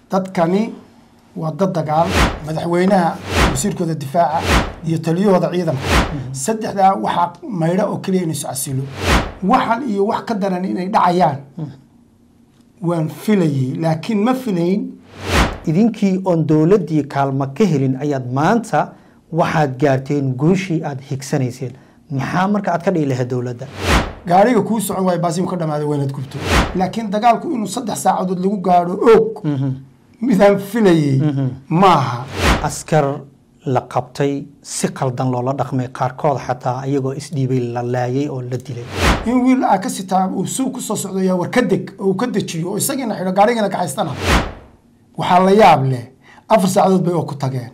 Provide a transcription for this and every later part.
dadkani waa dad dagaal madaxweynaha wasiirkooda difaaca iyo taliyahooda ciidanka saddexdaa waxaa maydha oo keliya inay iscasilo waxan iyo wax ka daran inay dhacayaan waan filayay laakiin ma filayn idinkii oon dowladdii kaalmo ka helin ayaad maanta waxaad gaarteen guushii aad higsanayseen maxaa marka aad ka dhigi lahayd dowladda gaariga kuu socon waayo baasimu ka dhamaaday waynaad gubto laakiin dagaalku inuu saddex saacadood lagu gaadho og midaan filayay maaha askar la qabtay si qaldan loola dhaqmay qaarkood xataa iyagoo isdhiibay la laayay oo la dilay in wiil aa ka sitaa uu suuq ku soo socdo yaa war ka deg oo uu ka dejiyo oo isagiina xidho gaarigana kaxaystana waxaa la yaab leh afar saacadood bay oo ku tageen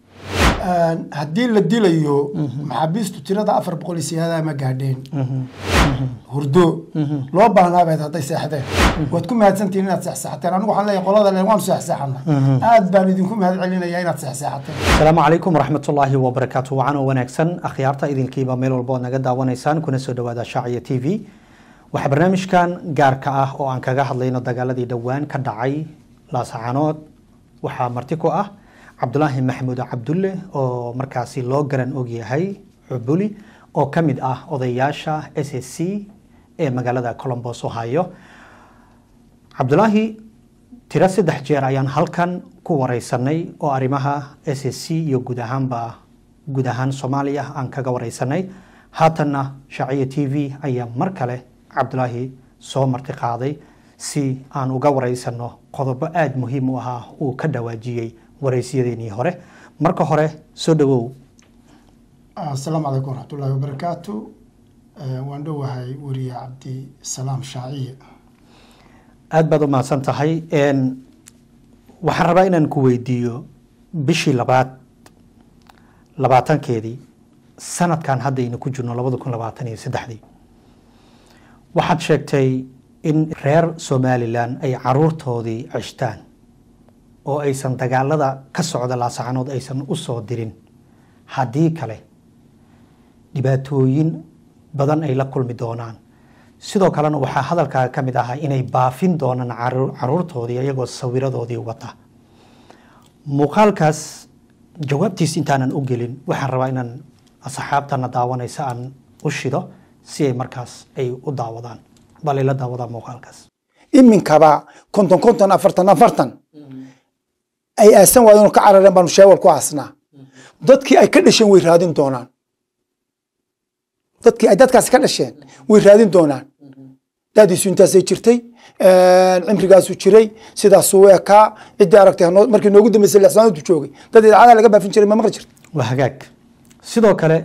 haddii la dilayo maxaabiistu tirada afar boqol iyo siyaadaha ma gaadheen hurdo loo baahnaabeed hadday seexdeen waad ku mahadsantihin inaad seexseexateen anigu waxaan leeyahay qolada le waanu seexseexana aad baan idinku mahad celinaya inaad seexseexateen asalaamu calaykum waraxmatullaahi wabarakaatu wacan oo wanaagsan akhyaarta idinkiiba meel walba ood naga daawanaysaan kuna soo dhawaada shaaciya t v waxaa barnaamijkan gaarka ah oo aan kaga hadlayno dagaaladii dhowaan ka dhacay laasacanood waxaa marti ku ah cabdulaahi maxamuud cabdulle oo markaasi loo garan ogyahay cubuli oo ka mid ah odayaasha s s c ee magaalada colombos ohio cabdulaahi tiro saddex jeer ayaan halkan ku wareysanay oo arrimaha s s c iyo guud ahaanba guud ahaan soomaaliya aan kaga wareysanay haatanna shaaciya t v ayaa mar kale cabdulaahi soo marti qaaday si aan uga wareysano qodobo aada muhiim u ahaa uu ka dhawaajiyey wareysyadeenii hore marka hore soo dhawow asalaamu calaykum waraxmatullaahi wabarakaatu waan dhowahay weriye cabdisalaam shaaciye aada baad u mahadsan tahay waxaan rabaa inaan ku weydiiyo bishii labaad labaatankeedii sanadkan haddaynu ku jirno labada kun labaatan iyo saddexdii waxaad sheegtay in reer somalilan ay caruurtoodii ceshtaan oo aysan dagaalada ka socda laasacanood aysan u soo dirin haddii kale dhibaatooyin badan ay la kulmi doonaan sidoo kalena waxaa hadalkaaga ka mid ahaa inay baafin doonaan caruurtoodii iyagoo sawiradoodii wata muuqaalkaas jawaabtiis intaanan u gelin waxaan rabaa inaan asxaabtana daawanaysa aan u shido si ay markaas ay u daawadaan bal ayla daawadaan muuqaalkaas iminkaba konton konton afartan afartan ay aasan waayeen oo ka carareen baanu sheewal ku aasnaa dadkii ay ka dhasheen way raadin doonaan dadkii ay dadkaasi ka dhasheen way raadin doonaan daadiisu intaasay jirtay cimrigaasu jiray sidaasuu ekaa ciddii aragtay markii noogu dambeysay lixsanaadu joogay dad idaacadaha laga baafin jiray ma maqli jirta waa hagaag sidoo kale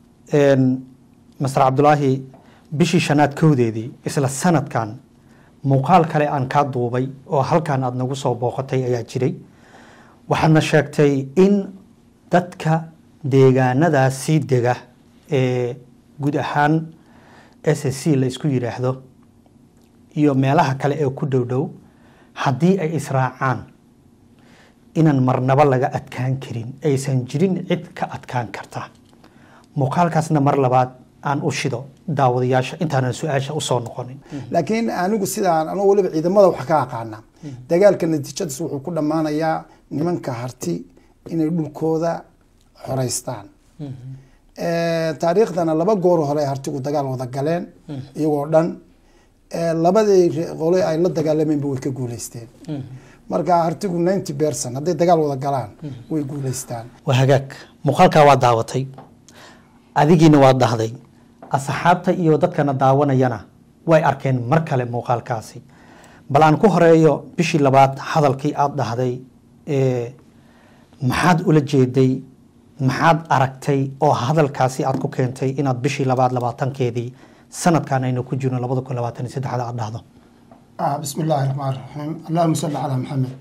master cabdulaahi bishii shanaad kowdeedii isla sanadkan muuqaal kale aan kaa duubay oo halkan aada nagu soo booqatay ayaa jiray waxaadna sheegtay in dadka deegaanadaasi dega ee guud ahaan s s c la isku yidhaahdo iyo meelaha kale ee ku dhow dhow haddii ay israacaan inaan marnabo laga adkaan karin aysan jirin cid ka adkaan karta muuqaalkaasna mar labaad aan u shido daawadayaasha intaanan su-aasha usoo noqonin laakiin anigu sidaan anuu waliba ciidamada wax ka aqaana dagaalka natiijadiis wuxuu ku dhammaanayaa nimanka harti inay dhulkooda xoreystaan taariikhdana laba goor hore hartigu dagaal wada galeen iyagoo dhan labadii qole ay la dagaalameenba way ka guuleysteen marka hartigu ninety berson hadday dagaal wada galaan way guuleystaan waa hagaag muuqaalkaa waa daawatay adigiina waad dhahday asxaabta iyo dadkana daawanayana way arkeen mar kale muuqaalkaasi bal aan ku horeeyo bishii labaad hadalkii aada dhahday maxaad ula jeeday maxaad aragtay oo hadalkaasi aad ku keentay inaad bishii labaad labaatankeedii sanadkan aynu ku jirno labada kun labaatan iyo saddexda aad dhahdo bismi illaahi raxmaan raxiim allahuma salli calaa maxamed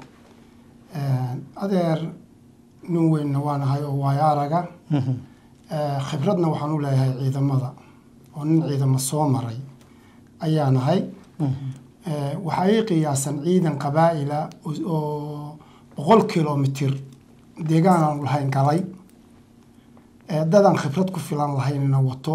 adeer nin weynna waa nahay oo waayo araga khibradna waxaan u leeyahay ciidamada oo nin ciidamo soo maray ayaa nahay waxaa ii qiyaasan ciidan qabaa'ila oo boqol kilomitir deegaan aanu lahayn galay dadaan khibrad ku filan lahaynna wato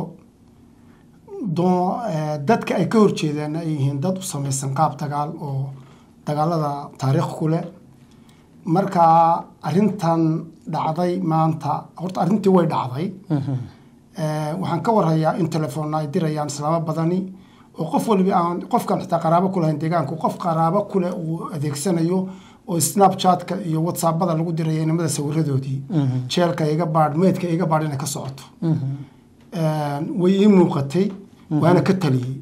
dadka ay ka horjeedaan ay yihiin dad u samaysan qaab dagaal oo dagaalada taariikh ku leh marka arintan dhacday maanta horta arrintii way dhacday Eh, waxaan ka warhayaa in telefoonna ay dirayaan islaamo badani oo qof waliba aan qofkan xitaa qaraabo ku lahayn deegaanku qof qaraabo kule uu adeegsanayo oo snapchatka iyo whatsappada lagu diraya inamada sawiradoodii jeelka iga baadh meydka iga baadh inay ka socoto Eh, way ii muuqatay waana ka taliyey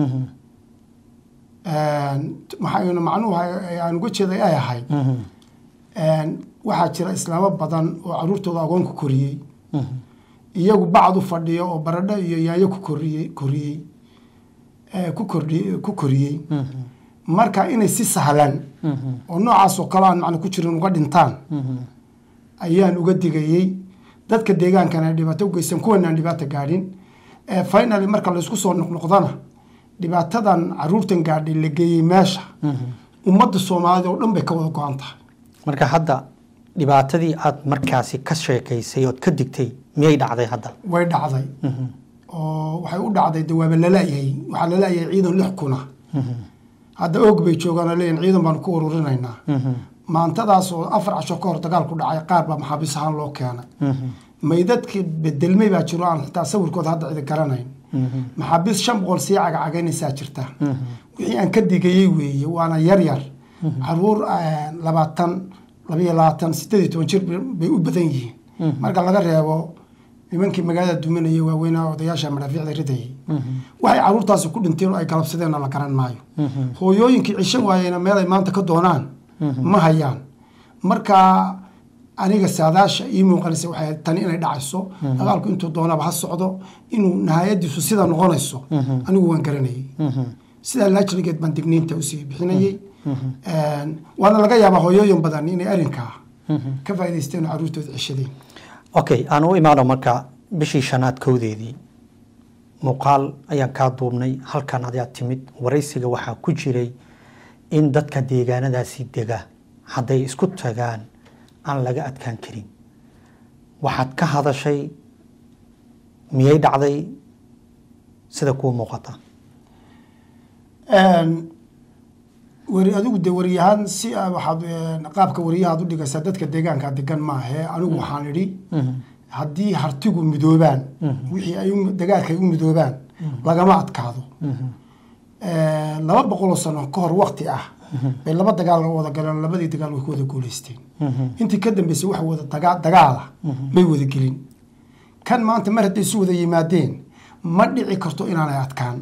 maxaa macnuhu aan uga jeeday ay ahayd waxaa jira islaamo badan oo caruurtooda agoon ku koriyey iyagu bacdu fadhiyo oo baradho iyo yaanyo ku koriyey koriyey eh, ku kordhi ku koriyey marka inay si sahlan oo noocaas oo kale aan macna ku jirin uga dhintaan ayaan uga digayey dadka deegaankana ay dhibaato u geysan kuwana aan dhibaato gaadhin Eh, finally marka laysku soo noqnoqdana dhibaatadan caruurtan gaadhay la geeyey meesha ummadda soomaalida oo dhan bay ka wada go-an tahay marka hadda dhibaatadii aad markaasi ka sheekaysay ood ka digtay miyay dhacday hadda way dhacday oo waxay u dhacday de waaba lalayahay waxaa lalayahay ciidan lix kuna hadda oog bay joogaan oo leeyihin ciidan baanu ku ururinaynaa maantadaas oo afar casho ka hor dagaal ku dhacay qaar baa maxaabiis ahaan loo keenay maydadkii bedelmay baa jiro aan xitaa sawirkooda hadda cidi garanayn maxaabiis shan boqol sii cagacagaynaysaa jirta wixii aan ka digayey weeye waana yar yar caruur eh, labaatan labayo labaatan sideed iyo toban jir bay u badan yihiin marka laga reebo nimankii magaalada duminaya waaweynaa odayaasha madhaafiicda ridayay waxay caruurtaasi ku dhinteen oo ay galabsadeenna la garan maayo hooyooyinkii cishan waayeyna meel ay maanta ka doonaan ma hayaan marka aniga saadaasha ii muuqanaysa waxay ahayd tani inay dhacayso dagaalku intuu doonaba ha socdo inuu nihayadiisu sida noqonayso anigu waan garanayay sidaa laajligeed baan digniinta usii bixinayay waana laga yaabaa hooyooyin badan inay arrinkaa ka faa'idaysteen oo caruurtooda ceshadeen okay aan u imaano marka bishii shanaad kowdeedii muuqaal ayaan kaa duubnay halkan ayaa timid waraysiga waxaa ku jiray in dadka deegaanadaasi dega hadday isku tagaan aan laga adkaan karin waxaad ka hadashay miyay dhacday sida kuwa muuqata weri adigu de wariyahaan si aa waxaad eh, qaabka wariyahaad u dhigaysaa dadka deegaanka degan maahe anigu waxaan idhi haddii hartigu midoobaan wixii ay u- dagaalka ay u midoobaan lagama adkaado Eh, laba boqoloo sano ka hor wakti ah bay laba dagaal wada galeen labadii dagaal way ku wada guuleysteen intii ka dambeysay wax wada daga- dagaala may wada gelin kan maanta mar hadday isu wada yimaadeen ma dhici karto inaanay adkaan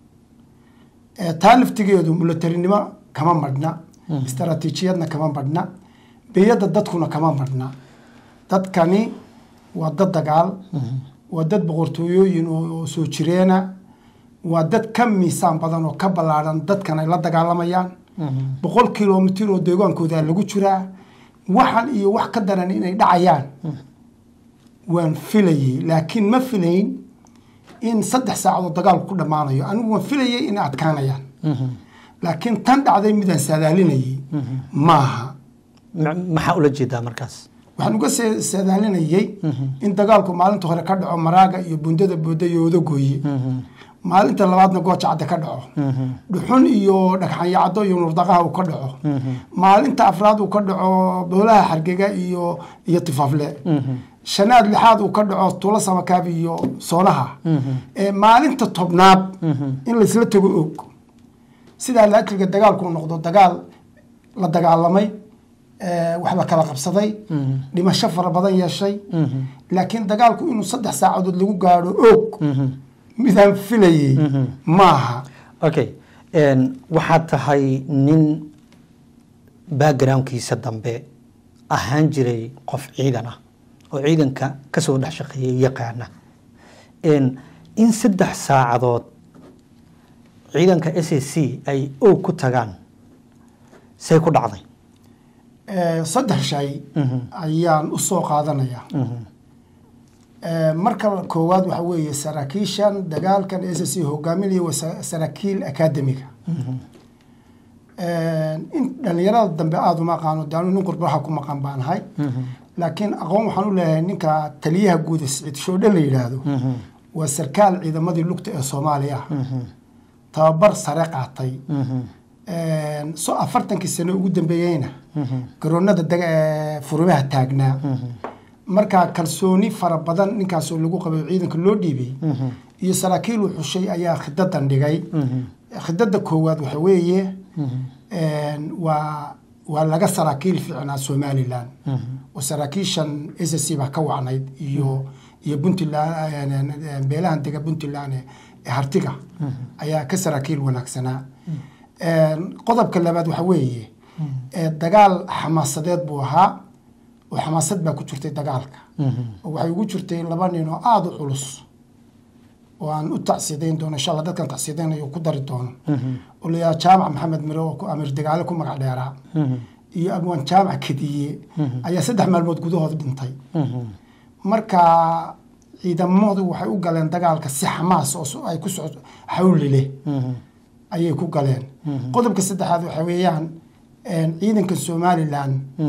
Eh, taa laftigeedu mulatarinimo kama madhna istaraatiijiyadna kama madhna beyadda dadkuna kama madhna dadkani waa dad dagaal waa dad boqortooyooyin oo oo soo jireena waa dad ka miisaan badan oo ka ballaadhan dadkan ay la dagaalamayaan boqol kilomitir oo deegaankooda lagu jiraa waxan iyo wax ka daran inay dhacayaan waan filayey laakiin ma filayn in saddex saacadood dagaalku ku dhammaanayo anigu waan filayay inay adkaanayaan laakiin tan dhacday midaan saadaalinayay maaha Ma- maxaa ula jeedaa markaas waxaan uga se- saadaalinayay in dagaalku maalinta hore ka dhaco maraaga iyo bundada booda iyo odagooye maalinta labaadna gooja cadde ka dhaco dhuxun iyo dhagxanyacado iyo nurdaqaha uu ka dhaco maalinta afraad uu ka dhaco boolaha xargega iyo iyo tifaafle shanaad lixaad uu ka dhaco tuulo samakaab iyo soonaha ee maalinta tobnaad in laysla tago og sidaa laajilga dagaalku noqdo dagaal la dagaalamay eh, wax la kala qabsaday dhimasho fara badan yeeshay laakiin dagaalku inuu saddex saacadood lagu gaadho og midaan filayey maaha okay n waxaad tahay nin backgroundkiisa dambe ahaan jiray qof ciidan ah oo ciidanka kasoo dhex shaqeeyay yaqaana n in saddex saacadood ciidanka s a c ay og ku tagaan say ku dhacday Eh, saddex shay ayaan u soo qaadanayaa Eh, marka koowaad waxa weeye saraakiishan dagaalkan s c hogaaminaya waa sa- saraakiil akademiga in dhalinyarada dambe aada uma aqaano daanu nin qurbaha ku maqan baan ahay laakiin aqoon waxaan u leeyahay ninka taliyaha guud ee siciid shoodhe la yidhaahdo waa sarkaal ciidamadii lugta ee soomaaliya tababar sare qaatay so afartankii sano ugu dambeeyeyna garoonada daga- ee furimaha taagnaa markaa kalsooni fara badan ninkaasoo lagu qabay oo ciidanka loo dhiibay iyo saraakiil uu xushay ayaa khidadan dhigay khidada koowaad waxa weeye een, waa waa laga saraakiil fiicnaa somalilan oo saraakiishan s c baa ka wacnayd iyo iyo puntland beelahan dega puntland ee ee hartiga ayaa ka saraakiil wanaagsanaa Een, qodobka labaad waxa weeye ee dagaal xamaasadeed buu ahaa oo xamaasad baa ku jirtay dagaalka oo waxay ugu jirtay laba nin oo aada u culus oo aan u tacsiidayn doono insha allah dadkan tacsiidaynayo ku dari doono oo la yidhaha jaamac maxamed mire oo ku- amiir dagaale ku magac dheeraa iyo abwaan jaamac kediye ayaa saddex maalmood gudahood dhintay marka ciidamadu waxay u galeen dagaalka si xamaas oo so- ay ku socoto xawli leh ayay ku galeen qodobka saddexaad waxa weeyaan een, ciidanka somalilan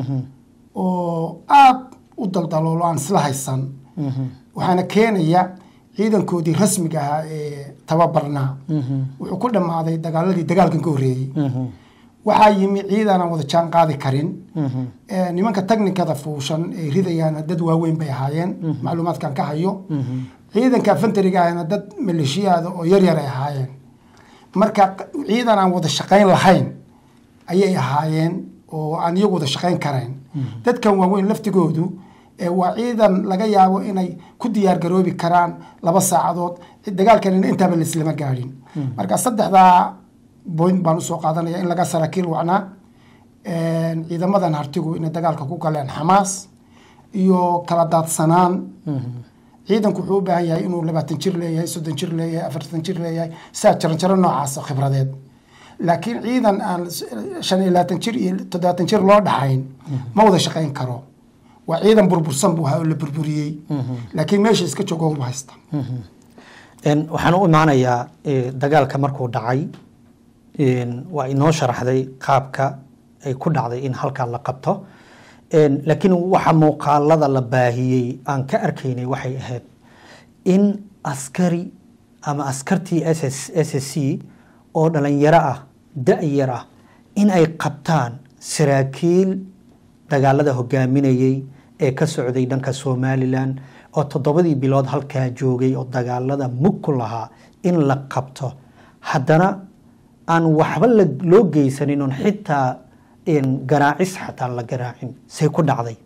oo aad u daldaloolo aan isla haysan waxaana keenaya ciidankoodii rasmiga ahaa ee tababarnaa wuxuu ku dhammaaday dagaaladii dagaalkan ka horreeyey waxaa yimi ciidan aan wada jaan qaadi karin Ee, nimanka technikada fuushan ee ridayaan dad waaweyn bay ahaayeen macluumaadkan ka hayo ciidanka afantariga ahna dad maleeshiyaada oo yaryar ay ahaayeen marka q- ciidan aan wada shaqayn lahayn ayay ahaayeen oo aan iyagu wada shaqayn karayn dadkan waaweyn laftigoodu ee waa ciidan laga yaabo inay ku diyaar garoobi karaan laba saacadood dagaalkanina intaaba laislama gaadhin marka saddexdaa point baan usoo qaadanaya in laga saraakiil wacnaa Een, ciidamadan hartigu inay dagaalka ku galeen xamaas iyo kala daadsanaan ciidanku wuxuu u baahan yahay inuu labaatan jir leeyahay soddon jir leeyahay afartan jir leeyahay saa jaranjaro noocaas oo khibradeed laakiin ciidan aan s- shan iyo labaatan jir iyo toddobaatan jir loo dhaxayn ma wada shaqayn karo waa ciidan burbursan buu ahaa oo la burburiyey laakiin meesha iska joogo uma haysta Een, waxaan u imaanayaa eh, dagaalka markuu dhacay een, waa inoo sharaxday qaabka ay ku dhacday in halkaa la qabto Een, laakiin waxa muuqaalada la baahiyey aan ka arkaynay waxay ahayd in askari ama askartii s c oo dhalinyaro ah da-yar ah in ay qabtaan saraakiil dagaalada hogaaminayey ee ka socday dhanka somalilan oo toddobadii bilood halkaa joogay oo dagaalada mug ku lahaa in la qabto haddana aan waxba la- loo geysanin oon xitaa een, garaacis xataa la garaacin say ku dhacday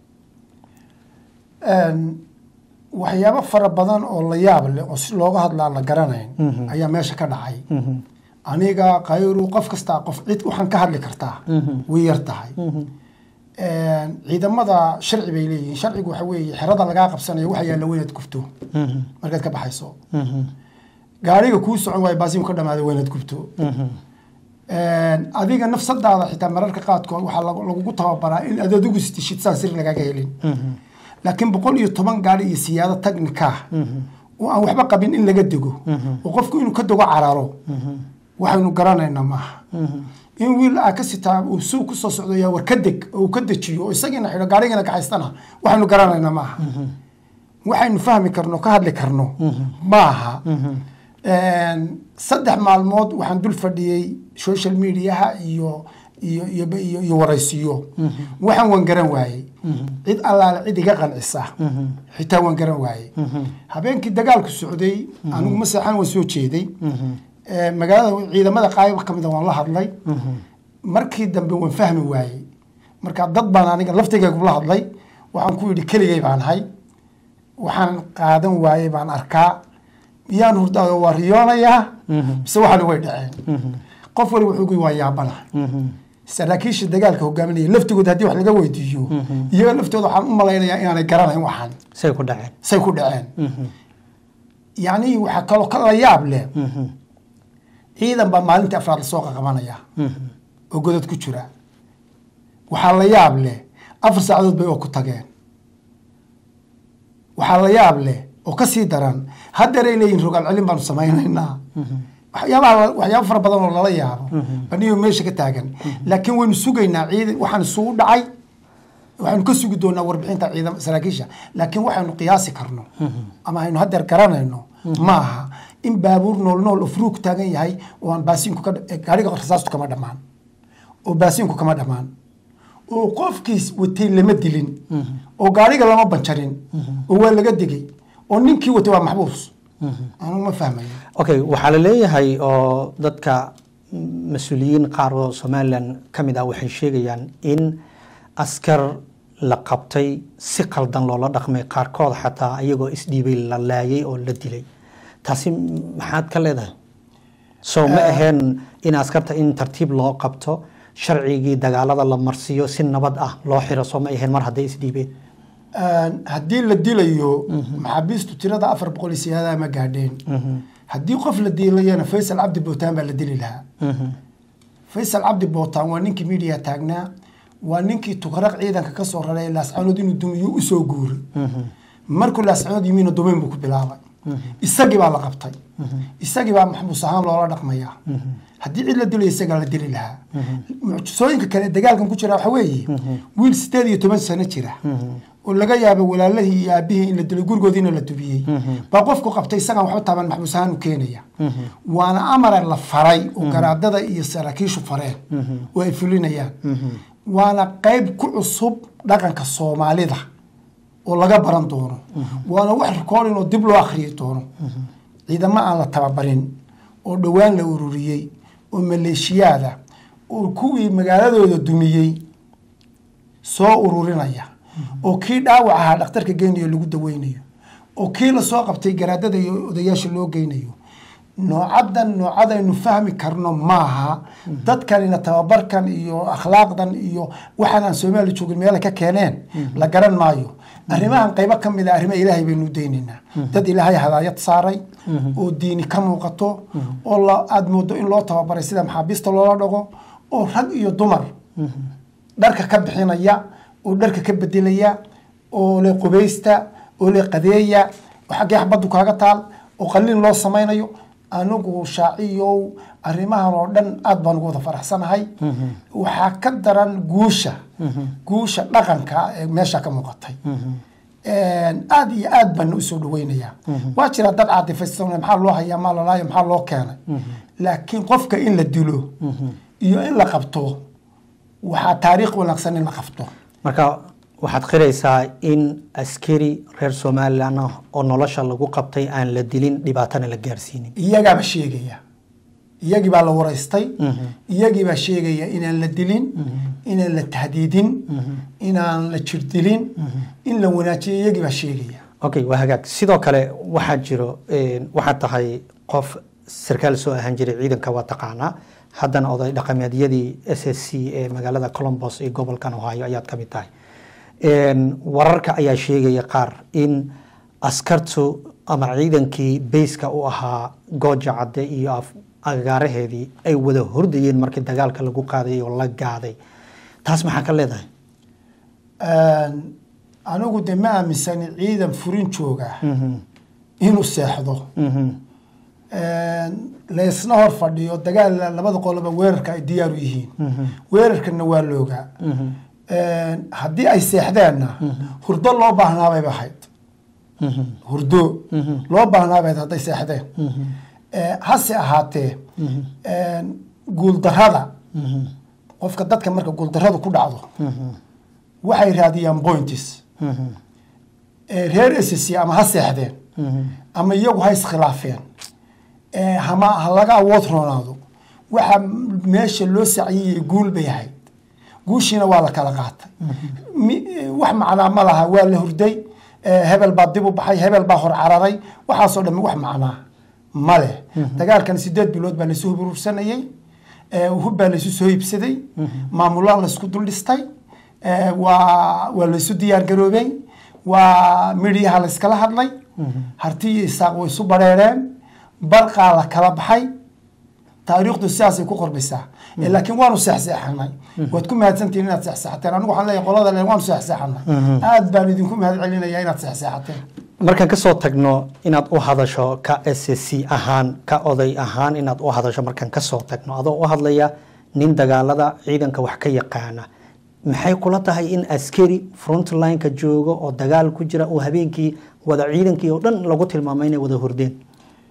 Een, waxyaabo fara badan oo la yaab leh oo si looga hadlaa la garanayn ayaa meesha ka dhacay aniga kayru qof kastaa qof cid waxaan ka hadli kartaa way yar tahay Een, ciidamada sharci bay leeyihiin sharcigu waxa weeye xerada lagaa qabsanayo waxa yaalla weynaad gubto markaad ka baxayso gaariga kuu socon waayo baasimu ka dhamaada weynaad gubto Een, adiga nafsadaada xitaa mararka qaadkood waxaa lagu- lagugu tababaraa in aad adigu istishid saan sir lagaaga helin laakiin boqol iyo toban gaari iyo siyaado tagnika oo aan waxba qabin in laga dego oo qofku inuu ka dego cararo waxaynu garanaynaa maaha in wiil aa ka sitaa uu suuq ku soo socdo yaa war ka deg oo uu ka dejiyo oo isagiina xidho gaarigana kaxaystana waxaynu garanaynaa maaha waxaynu fahmi karno ka hadli karno maaha Een, saddex maalmood waxaan dul fadhiyey social mediaha iyo iyo iyo iyo, iyo waraysiyo waxaan waan garan waayey cid allaale cid iga qancisa xitaa waan garan waayey habeenkii dagaalku socday anigu ma seexan waan soo jeeday Ee, magaalada ciidamada qaayb ka mida waan la hadlay markii dambe waan fahmi waayey marka dad baan aniga laftigaygu la hadlay waxaan ku yidhi keligay baan hay waxaan qaadan waayey baan arkaa miyaan hurdaa waa riyoonayaa mise waxaana way dhaceen qof wali wuxuu gu waa yaabana saraakiisha dagaalka hogaaminaya laftigooda haddii wax laga weydiiyo iyaga laftooda waxaan u malaynayaa inaanay garanayn waxaan say ku dhaceen say ku dhaceen yacni waxaa kaloo ka la yaab leh ciidan baa maalintii afraad lasoo qaqabanaya oo godad ku jira waxaa la yaab leh afar saacadood bay oo ku tageen waxaa la yaab leh oo ka sii daran haddeeray leeyihin rogaal celin baanu samaynaynaa waxyaabaha waxyaaba fara badan oo lala yaabo baniyo meesha ka taagan laakiin waynu sugaynaa ciidan waxaan isugu dhacay waxaynu ka sugi doonaa warbixinta ciidan saraakiisha laakiin waxaynu qiyaasi karno ama aynu haddeer garanayno ma aha in baabuur nool nool oo furuug taagan yahay oo aan baasiinku ka gaariga rasaastu kama dhammaan oo baasiinku kama dhammaan oo qofkiis watay lama dilin oo gaariga lama banjarin oo waa laga digay oo ninkii watay waa maxbuus anugu ma fahmayo okay waxaa la leeyahay oo dadka mas-uuliyiin qaar oo somalilan ka mid ah waxay sheegayaan in askar la qabtay si qaldan loola dhaqmay qaarkood xataa iyagoo isdhiibay la laayay oo la dilay taasi maxaad ka leedahay soo ma aheen in askarta in tartiib loo qabto sharcigii dagaalada la marsiiyo si nabad ah loo xiro soo ma aheen mar hadday isdhiibeen haddii la dilayo maxaabiistu tirada afar boqol iyo siyaadaha ma gaadheen haddii qof la dilayana faysal cabdi bootaan baa la dili lahaa faysal cabdi bootaan waa ninkii midiya taagnaa waa ninkii tukaraq ciidanka ka soo raray laascanood inuu dumiyo usoo guuray markuu laascanood yimiina dumayn buu ku bilaabay isagii baa la qabtay isagii baa maxbuus ahaan loola dhaqmayaa haddii cid la dilayo isagaa la dili lahaa mucjisooyinka kale dagaalkan ku jira waxa weeye wiil sideed iyo toban sano jira oo laga yaabo walaalahii iyo aabihii in la dilay gurigoodiina la dubiyey baa qofku qabtay isagaan waxba taaban maxbuus ahaan u keenaya waana amara la faray oo garaadada iyo saraakiishu fareen oo ay fulinayaan waana qayb ku cusub dhaqanka soomaalida oo laga baran doono waana wax recording oo dib loo akhriyi doono ciidamo aan la tababarin oo dhowaan la ururiyey oo maleeshiyaada oo kuwii magaaladooda dumiyey soo ururinaya oo kii dhaawac ahaa dhakhtarka geynayo lagu daweynayo oo kii lasoo qabtay garaadada iyo odayaasha loo geynayo noocadan noocadaynu fahmi karno maaha dadkanina tababarkan iyo akhlaaqdan iyo waxaan aan soomaali joogin meela ka keeneen la garan maayo arrimahan qaybo ka mid a arrima ilaahay baynu daynaynaa dad ilaahay hadaayad saaray oo diini ka muuqato oo aada moodo in loo tababaray sida maxaabiista loola dhago oo rag iyo dumar dharka ka bixinaya oo dharka ka bedelaya oo le qubaysta oo le qadeeya oo xaggee xabaddu kaaga taal oo qalliin loo samaynayo anigu shaaciyow arrimahan oo dhan aada baan ugu wada faraxsanahay waxaa ka daran guusha guusha dhaqanka ee meesha ka muuqatay aada iyo aad baan usoo dhaweynayaa waa jira dad caadifaysan maxaa loo hayaa maa lalaayo maxaa loo keenay laakiin qofka in la dilo iyo in la qabto waxaa taariikh wanaagsan in la qabto marka waxaad qiraysaa in askari reer somalilan ah oo nolosha lagu qabtay aan la dilin dhibaatana la gaarsiinin iyagaaba sheegaya iyagii baa la waraystay iyagii baa sheegaya inaan la dilin inaan la tahdiidin inaan la jirdilin in la wanaajiyo iyagii baa sheegaya okay waa hagaag sidoo kale waxaa jiro waxaad tahay qof sarkaal soo ahaan jiray ciidanka waa taqaanaa haddana oday dhaqameedyadii s s c ee magaalada colombos ee gobolkan ohio ayaad ka mid tahay wararka ayaa sheegaya qaar in askartu ama ciidankii bayska u ahaa gooja cadde iyo agaaraheedii ay wada hordayeen markii dagaalka lagu qaaday oo la gaaday taas maxaa ka leedahay anigu de ma aaminsani ciidan furin jooga inuu seexdo laysna hor fadhiyo dagaal labada qoloba weerarka ay diyaaru yihiin weerarkana waa loogaa haddii ay seexdeenna hurdo loo baahnaabay ahayd hurdo loo baahnaabay hadday seexdeen hase ahaatee guuldarada qofka dadka marka guuldaradu ku dhacdo waxay raadiyaan points reer sc ama ha seexdeen ama iyagu ha iskhilaafeen hama ha laga awood roonaado waxa meesha loo saciyayay guul bay ahayd guushiina waa la kala qaatay wax macnaa ma laha waa la hurday hebel baa dib u baxay hebel baa hor cararay waxaasoo dhami wax macnaa ma leh dagaalkan sideed bilood baa laysu huburursanayey hub baa laysu soo iibsaday maamulaan laysku dul dhistay waa waa laysu diyaar garoobay waa midhiyaha layskala hadlay harti iyo isaaq way isu bareereen barqaa la kala baxay taariikhdu sidaasay ku qorbaysaa laakiin waanu seexseexanay waad ku mahadsantihin inaad seexseexateen anigu waxaan leeyahay qolada le waanu seexseexanay aad baan idinku mahad celinaya inaad seexseexateen markaan kasoo tagno inaad u hadasho ka s c ahaan ka oday ahaan inaad u hadasho markaan kasoo tagno adoo u hadlaya nin dagaalada ciidanka wax ka yaqaana maxay kula tahay in askari frontlineka joogo oo dagaal ku jira oo habeenkii wada ciidankii oo dhan lagu tilmaamay inay wada hordeen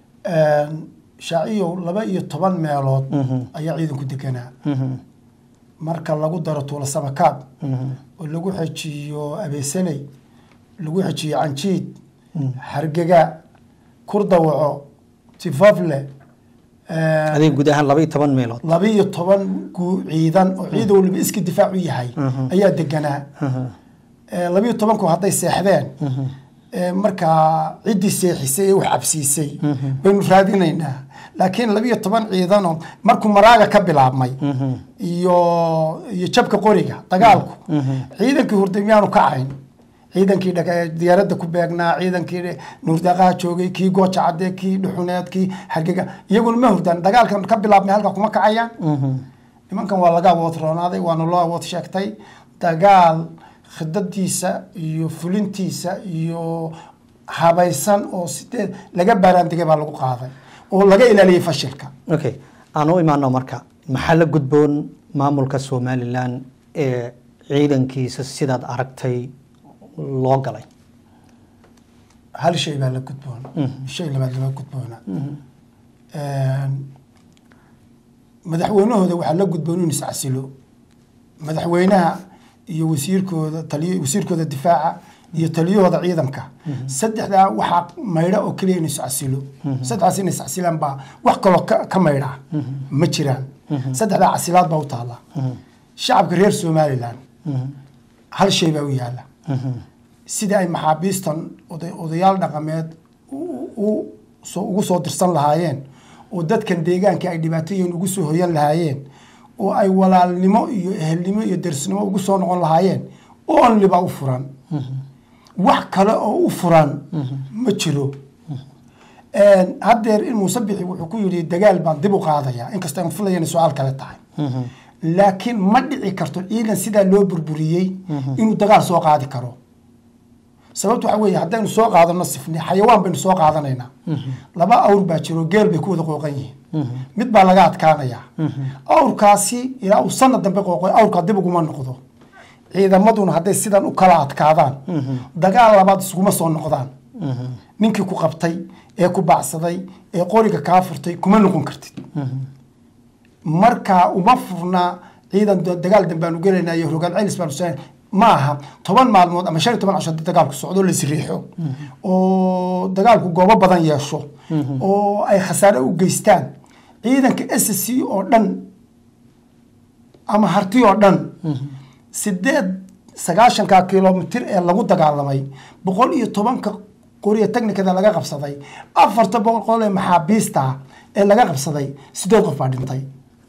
shaaciyow laba iyo toban meelood ayaa ciidanku deganaa marka lagu daro tuula samakaab oo lagu xejiyo abeesaney lagu xejiyo canjiid hargega kurdawaco tifafle adiga guud ahaan laba iyo toban meelood labiiyo toban gu- ciidan oo ciidan waliba iska difaac u yahay ayaa deganaa Eh, labiiyo tobanku hadday seexdeen eh, markaa ciddii seexisay ee wax cabsiisay baynu raadinaynaa laakiin labiiyo toban ciidanoo markuu maraaga ka bilaabmay iyo iyo jabka qoriga dagaalku ciidankii hurday miyaanu kacayn ciidankii dhaga- diyaaradda ku beegnaa ciidankii nuurdaqaha joogay kii gooja cadde kii dhuxuneed kii hargega iyaguna ma hurdaan dagaalkan ka bilaabmay halka kuma kacayaan nimankan waa laga awood roonaaday waana loo awood sheegtay dagaal khidadiisa iyo fulintiisa iyo habaysan oo sideed laga baaraandigay baa lagu qaaday oo laga ilaaliyey fashilka okay aan u imaano marka maxaa la gudboon maamulka somalilan ee ciidankiisa sidaad aragtay loo galay hal shay baa la gudboon shay labaad lama gudboona madaxweynahooda waxaa la gudboon inuu iscasilo madaxweynaha iyo wasiirkooda taliy wasiirkooda difaaca iyo taliyahooda ciidanka saddexdaa waxaa maydha oo keliya inuu iscasilo saddexdaas inay iscasilaan baa wax kaloo ka ka maydha ma jiraan saddexdaa casilaad baa u taala shacabka reer somalilan hal shay baa u yaala sida ay maxaabiistan oday- odayaal dhaqameed u- u- soo- ugu soo dirsan lahaayeen oo dadkan deegaanka ay dhibaatooyin ugu soo hoyan lahaayeen oo ay walaalnimo iyo ehelnimo iyo dersnimo ugu soo noqon lahaayeen only baa u furan wax kale oo u furan ma jiro haddeer in muuse bixi wuxuu ku yidhi dagaal baan dib u qaadaya inkasta aan filaya inay su-aal kale tahay laakiin ma dhici karto ciidan sidaa loo burburiyey inuu dagaal soo qaadi karo sababtu waxa weeye haddaynu soo qaadano sifni xayawaan baynu soo qaadanaynaa laba awr baa jiro geel bay ku wada qooqan yihiin mid baa laga adkaanayaa awrkaasi ilaa uu sanad dambe qooqoy awrkaa dib uguma noqdo ciidamaduna hadday sidan u kala adkaadaan dagaal labaad iskuma soo noqdaan ninkii ku qabtay ee ku baacsaday ee qoriga kaa furtay kuma noqon kartid marka uma furna ciidan da- dagaal dambaanu gelaynaa iyo rogaan celis baanu sa ma aha toban maalmood ama shan iyo toban casho haddii dagaalku socdo la isriixo oo dagaalku goobo badan yeesho oo ay khasaare u geystaan ciidanka s c oo dhan ama harti oo dhan sideed sagaashanka kilomitir ee lagu dagaalamay boqol iyo tobanka qoriya technikada laga qabsaday afarta boqol ee maxaabiista ee laga qabsaday sideed qof baa dhintay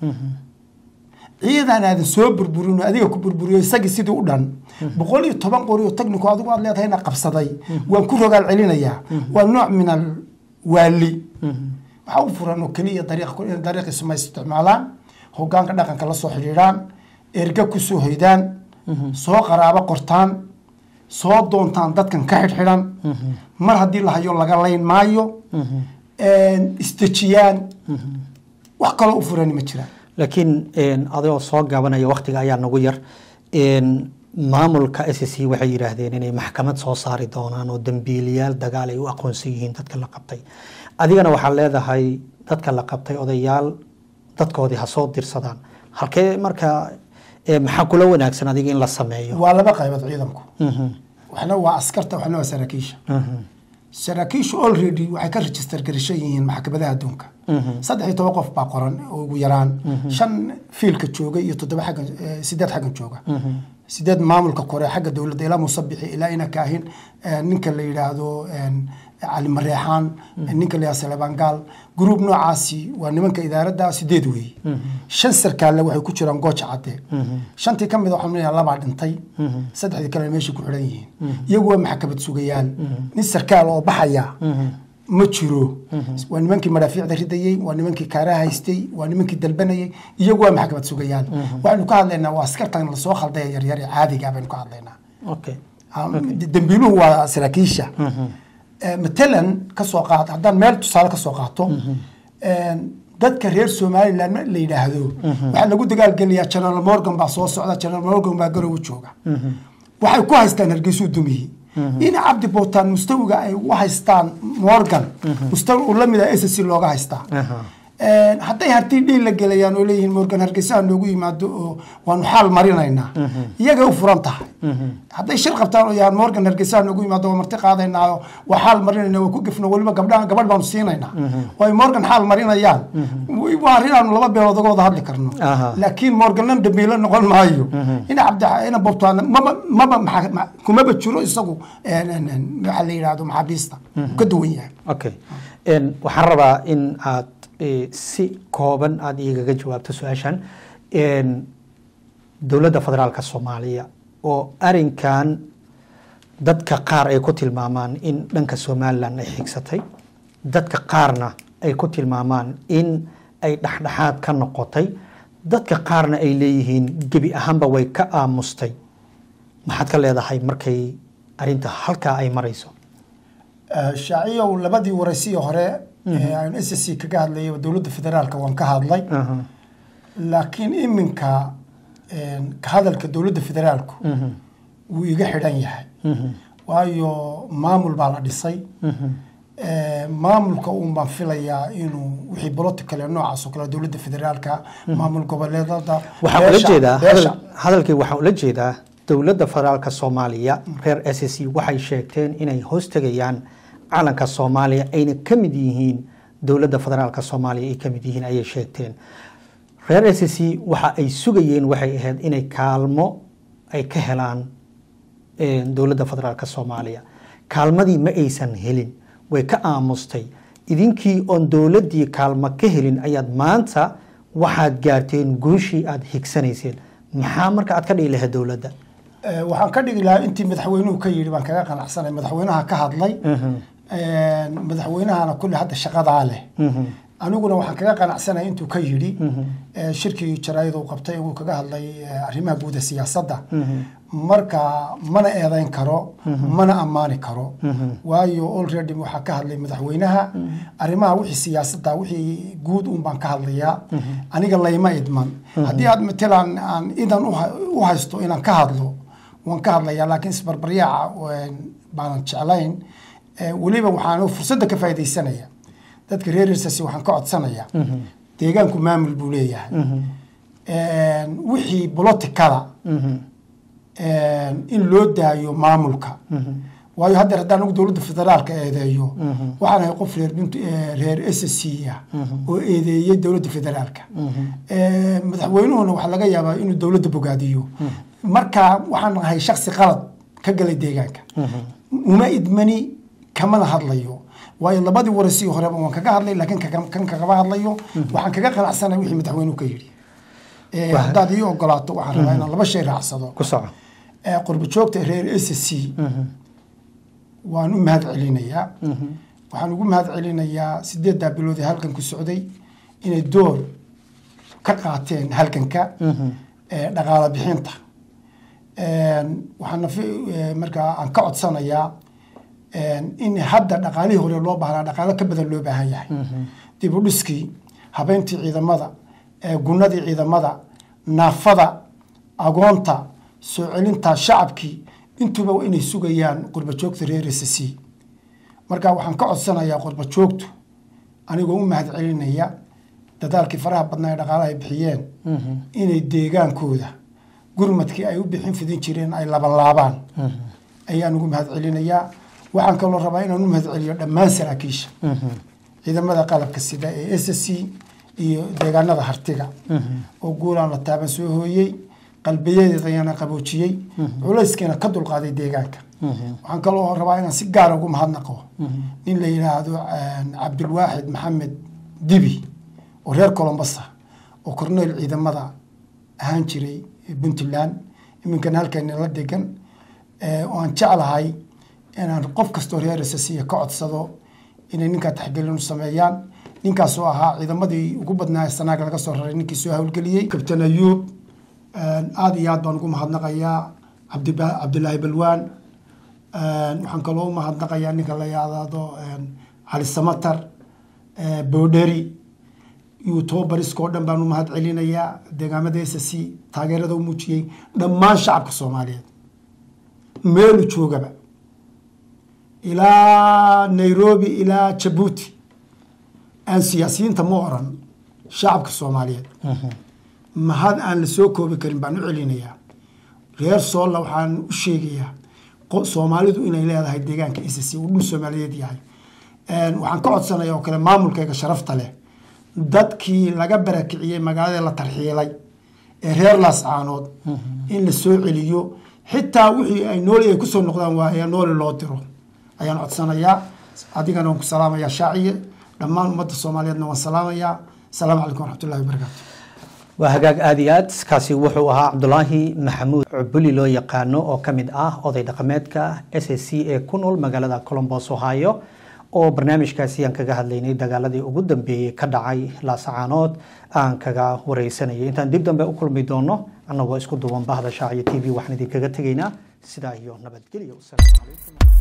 ciidan aadan soo burburin oo adiga ku burburiyo isagii sidii u dhan boqol iyo toban qori oo technico adigu aad leedahayna qabsaday waan ku rogaal celinayaa waa nooc min al waali waxaa u furan oo keliya dariiq in dariiqiisu ma isticmaalaan hogaanka dhaqanka la soo xidhiidhaan erga ku soo hoydaan soo qaraabo qortaan soo doontaan dadkan ka xidhxidhan mar haddii la hayo laga layn maayo isdejiyaan wax kaloo u furani ma jiraan laakiin adigoo soo gaabanaya waktiga ayaa nagu yar maamulka s c waxay yidhaahdeen inay maxkamad soo saari doonaan oo dambiiliyaal dagaal ay u aqoonsan yihiin dadka la qabtay adigana waxaad leedahay dadka la qabtay odayaal dadkoodii ha soo dirsadaan halkee marka maxaa kula wanaagsan adiga in la sameeyo waa laba qaybood ciidanku waxna waa askarta waxna waa saraakiisha saraakiishu already waxay ka register garishan yihiin maxkamadaha adduunka saddex iyo toban qof baa qoran oo ugu yaraan shan fiilka jooga iyo toddoba xaggan sideed xaggan jooga sideed maamulka kore xagga dowladda ilaa musabixi ilaa ina kaahin ninka la yidhaahdo cali mareexaan ninka la yidhahdo salebangaal gruub noocaasi waa nimanka idaaradda sideed weeye shan sarkaalle waxay ku jiraan gooja cadde shantii ka mid a waxaan leeyahay labaa dhintay saddexdii kalena meeshay ku xidhan yihiin iyagu waa maxkamad sugayaal nin sarkaal oo baxaya ma jiro waa nimankii madhaafiicda ridayey waa nimankii kaaraha haystay waa nimankii dalbanayay iyagu waa maxkamad sugayaal waxaynu ka hadlaynaa waa askartan lasoo khaldaya yaryar ee caadiga baynu ka hadlaynaa dambiiluhu waa saraakiisha matalan kasoo qaad haddaan meel tusaale kasoo qaato dadka reer somaliland la yidhaahdo waxaa lagu dagaalgelayaa general morgan baa soo socda general morgan baa garowe jooga waxay ku haystaan hargeysuu dumiyi in cabdi bootaan mustawiga ay u haystaan morgan mustawi uu lamid ah s c looga haystaa hadday hartii dhiil la gelayaan oo leeyihiin morgan hargeysaha noogu yimaado oo waanu xaal marinaynaa iyagay u furan tahay hadday shir qabtaan oo yahaan morgan hargeysaha noogu yimaado waa marti qaadaynaa waa xaal marinayna waa ku gefno weliba gabdha gabadh baanu siinaynaa oo ay morgan xaal marinayaan waa arrin aanu laba beelood uga wada hadli karno Aha. laakiin morganna dambiilo noqon maayo ina cabdi ina bobtaan maba maba maxa- ma- kumaba jiro isagu een, een, een, waxa la yidhaahdo maxaabiista Wuu ka duwan yahay okay En, waxaan rabaa in aad eh, si kooban aada igaga jawaabto su-aashan En, dowladda federaalka soomaaliya oo arinkan dadka qaar ay ku tilmaamaan in dhanka somalilan ay xigsatay dadka qaarna ay ku tilmaamaan in ay dhexdhexaad ka noqotay dadka qaarna ay leeyihiin gebi ahaanba way ka aamustay maxaad ka leedahay markay arinta halkaa ay marayso Eh, shaaciyow labadii waraysiyi hore ee aan s c kaga hadlayay dowladda federaalka waan ka hadlay Aha. laakiin iminka een, ka hadalka dowladda federaalku wuu iga xidhan yahay waayo maamul baa la dhisay Eh, maamulka uun baan filayaa inuu wixii political ee noocaas oo kale dowladda federaalka maamul goboleedada waxaan ula beesha- jeedaa beesha- hadal- hadalkii waxaan ula jeedaa dowladda federaalka soomaaliya reer s c waxay sheegteen inay hoostegayaan calanka soomaaliya ayna ka mid yihiin dowladda federaalka soomaaliya ay ka mid yihiin ayay sheegteen reer s c waxa ay sugayeen waxay ahayd inay kaalmo ay ka helaan eh, dowladda federaalka soomaaliya kaalmadii ma aysan helin way ka aamustay idinkii oon dowladdii kaalmo ka helin ayaad maanta waxaad gaarteen guushii aad higsanayseen maxaa marka aad ka dhigi lahayd dowladda Eh, waxaan ka dhigi lahaa intii madaxweynuhu ka yidhi baan kaga qanacsanay madaxweynaha ka hadlay Een, madaxweynahana kulli hadda shaqadaa leh aniguna waxaan kaga qanacsanay intuu ka yidhi eh, shirkii jaraayada uu qabtay uu kaga hadlay eh, arrimaha guud ee siyaasadda marka mana eedayn karo mana ammaani karo waayo already waxaa ka hadlay madaxweynaha arrimaha wixii siyaasadda wixii guud un baan ka hadlayaa aniga layma idman haddii aad matalan aan idan u ha- u haysto inaan ka hadlo waan ka hadlayaa laakiin isbarbaryaaca een, baanan jeclayn Eh, weliba waxaan fursadda ka faaidaysanaya dadka reer hirsasi waxaan ka codsanayaa deegaanku maamul buu leeyahay Een, wixii bolotikada een, in loo daayo maamulka waayo haddeer haddaan ugu dowladda federaalka eedeeyo waxaan ahay qof reer Punt- eh, reer s c ah oo eedeeyey dowladda federaalka Eh, madaxweynuhuna waxaa laga yaabaa inuu dowladda bogaadiyo marka waxaan ahay shaksi qalad ka galay deegaanka uma idmani kamana hadlayo waayo labadii warasii horeba waan kaga hadlay laakiin kaga- kan kagama hadlayo waxaan kaga qanacsanay wixii madaxweynuhu ka yidhi Eh, Wah. haddaad ii ogolaato waxaan rabaa inaan laba shay raacsado ku soco Eh, qurbo joogta reer s c waan u mahad celinayaa waxaan ugu mahad celinayaa sideeddaa bilood ee halganku socday inay door ka qaateen halganka eh, dhaqaala bixinta Een, waxaana fi- eh, markaa aan ka codsanayaa een, in hadda dhaqaalihii hore loo baahnaa dhaqaalo ka badan loo baahan yahay dib u dhiskii habeyntii ciidamada eh, gunnadii ciidamada naafada agoonta soo celinta shacabkii intuba waa inay sugayaan qurba joogta reer s c marka waxaan ka codsanayaa qurba joogtu anigoo u mahad celinaya dadaalkii faraha badnaa ee dhaqaalaha ay bixiyeen inay deegaankooda gurmadkii ay u bixin fidin jireen ay labanlaabaan ayaan ugu mahad celinayaa waxaan kaloo rabaa inaan u mahad celiyo dhammaan saraakiisha ciidamada qalabka sida ee s c iyo deegaanada hartiga oo guulaan la taaban soo hooyey qalbiyadeedayana qaboojiyey culayskiina ka dulqaaday deegaanka waxaan kaloo rabaa inaan si gaara ugu mahadnaqo nin la yidhaahdo een, cabdulwaaxid maxamed dibi oo reer colombasa oo korneyl ciidamada ahaan jiray puntland iminkana halkeena la degan eh, oo aan jeclahay inaan qof kastoo reer SSC ka codsado inay ninkaa taxgelin u sameeyaan ninkaasoo ahaa ciidamadii ugu badnaa ee sanaaga laga soo raray ninkii soo howlgeliyey kabtan ayuub aada iyo aad baan ugu mahadnaqayaa cabdiba- cabdilaahi balwaan waxaan kaloo u mahadnaqayaa ninka la yidhaahdo cali samatar boodheri iyo tobabariska oo dhan baan u mahad celinayaa deegaamada s c taageerada u muujiyey dhammaan shacabka soomaaliyeed meelu joogaba ilaa nairobi ilaa jabuuti aan siyaasiyiinta ma oran shacabka soomaaliyeed mahad aan la soo koobi karin baan u celinayaa reer soolla waxaan u sheegayaa qo- soomaalidu inay leedahay deegaanka icc uu dhul soomaaliyeed yahay Een, waxaan ka codsanaya oo kale maamulkayga sharafta leh dadkii laga barakiciyey magaalada la tarxiilay ee reer laascaanood in la soo celiyo xitaa wixii ay nooli ay kusoo noqdaan waaya nooli loo diro ayaan codsanayaa adigana waan ku salaamayaa shaaciye dhammaan ummadda soomaaliyeedna waan salaamayaa asalaamu calaykum waraxmatullahi wabarakaatu waa hagaag aad iyo aad kaasi wuxuu ahaa cabdulaahi maxamuud cubuli loo yaqaano oo ka mid ah oday dhaqameedka s a c ee ku nool magaalada colombos ohio oo barnaamijkaasi aan kaga hadlaynay dagaaladii ugu dambeeyey ka dhacay laasacaanood aan kaga wareysanayay intaan dib dambe u kulmi doono annagoo isku duwan bahda shaaciyo t v waxaan idinkaga tegaynaa sidaa iyo nabadgelyo wasalaamu calaykum